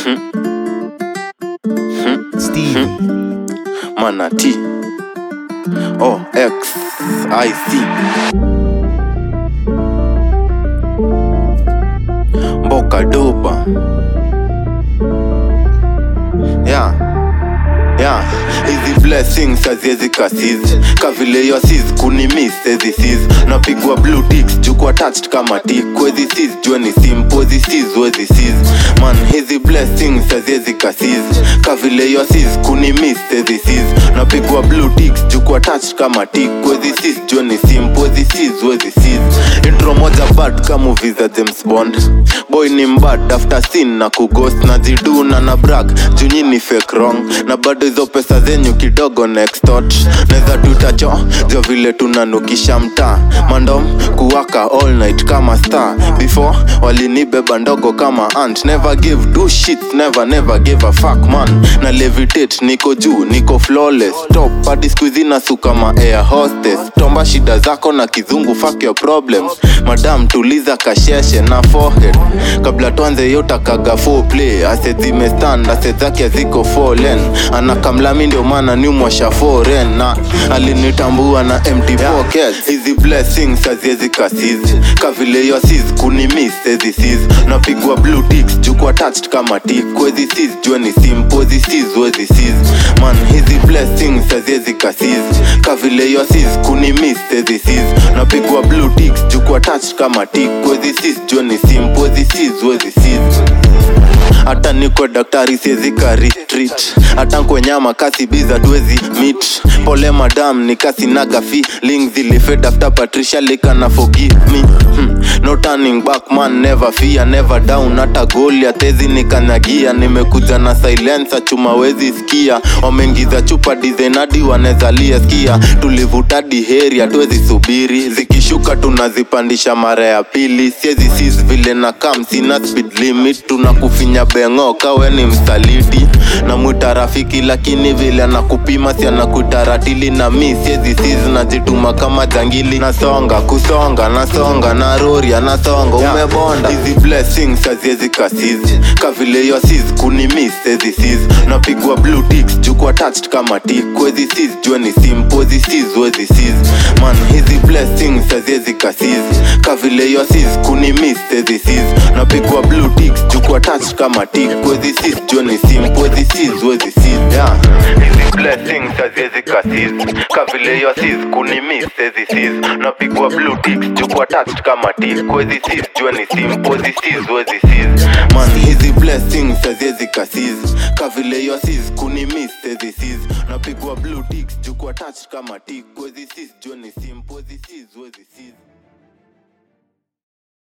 Stevie. Manati. Oh, X, I C. Mboka dopa. Yeah. Yeah. Hizi blessings haziwezi kasiz kavile yo sis kunimis ezi sis napigwa blue ticks jukwa attached kama tik wezi sis jua ni simple wezi sis wezi sis man hizi blessings haziwezi kasiz kavile yo sis kunimis ezi sis napigwa blue ticks jukwa attached kama tik wezi sis jua ni simple wezi sis wezi sis intro moja bad kama movie za James Bond boy ni mbad after sin na kughost na ziduna na brag junyi ni fake wrong na bado hizo pesa zenyu kidogo nextot neza tutacho jo vile tunanukisha mtaa mandom kuwaka all night kama star before walinibeba ndogo kama ant never give do shit never never give a fuck man na levitate niko juu niko flawless top hadi squeezy na su kama air hostess tomba shida zako na kizungu fuck your problems madam tuliza kasheshe na forehead kabla tuanze yotakaga full play ase zimestand ase zake ziko fallen anakamlami ndio maana niumwasha foreign na alinitambua na empty pockets hizi blessings haziwezi kasizi kavile yo sis kunimis ezi sis napigwa blue ticks jukwa attached kama tik wezi sis jua ni simple wezi sis wezi sis man hizi blessings haziwezi kasizi kavile yo sis kunimis ezi sis napigwa blue ticks jukwa attached kama tik wezi sis jua ni simple wezi sis wezi sis hata niko daktari siezi ka retreat hata nkwenyama kasi biza tuwezi meet pole madam ni kasi naga feeling zilifed after patricia lika na forgive me hmm. no turning back man never fear never down hata goli atezi nikanyagia nimekuja na silensa chuma wezi sikia wameingiza chupa dizenadi wanezalia skia tulivutadi heri hatuwezi subiri zikishuka tunazipandisha mara ya pili siezi sis vile na kam sina speed limit tunakufinya bengo kawe ni msaliti na mwita rafiki lakini vile anakupima si anakuita ratili na mi siezi sis najituma kama jangili nasonga kusonga nasonga na rori anasonga umebonda hizi blessings haziezi kasizi kavile yo sis kunimis ezi sis napigwa blue ticks jukwa attached kama tik wezi sis jua ni simple wezi sis wezi sis man hizi blessings haziezi kasizi kavile yo sis kunimis ezi sis napigwa blue ticks jukwa attached kama tik wezi sis jua ni simple wezi sis wezi sis yeah hizi blessings haziezi kasizi kavile yo sis kunimis ezi sis napigwa blue ticks jukwa attached kama tik wezi sis jua ni simple wezi sis wezi sis man hizi blessings haziezi kasizi kavile yo sis kunimis ezi sis napigwa blue ticks jukwa attached kama tik wezi sis jua ni simple wezi sis wezi sis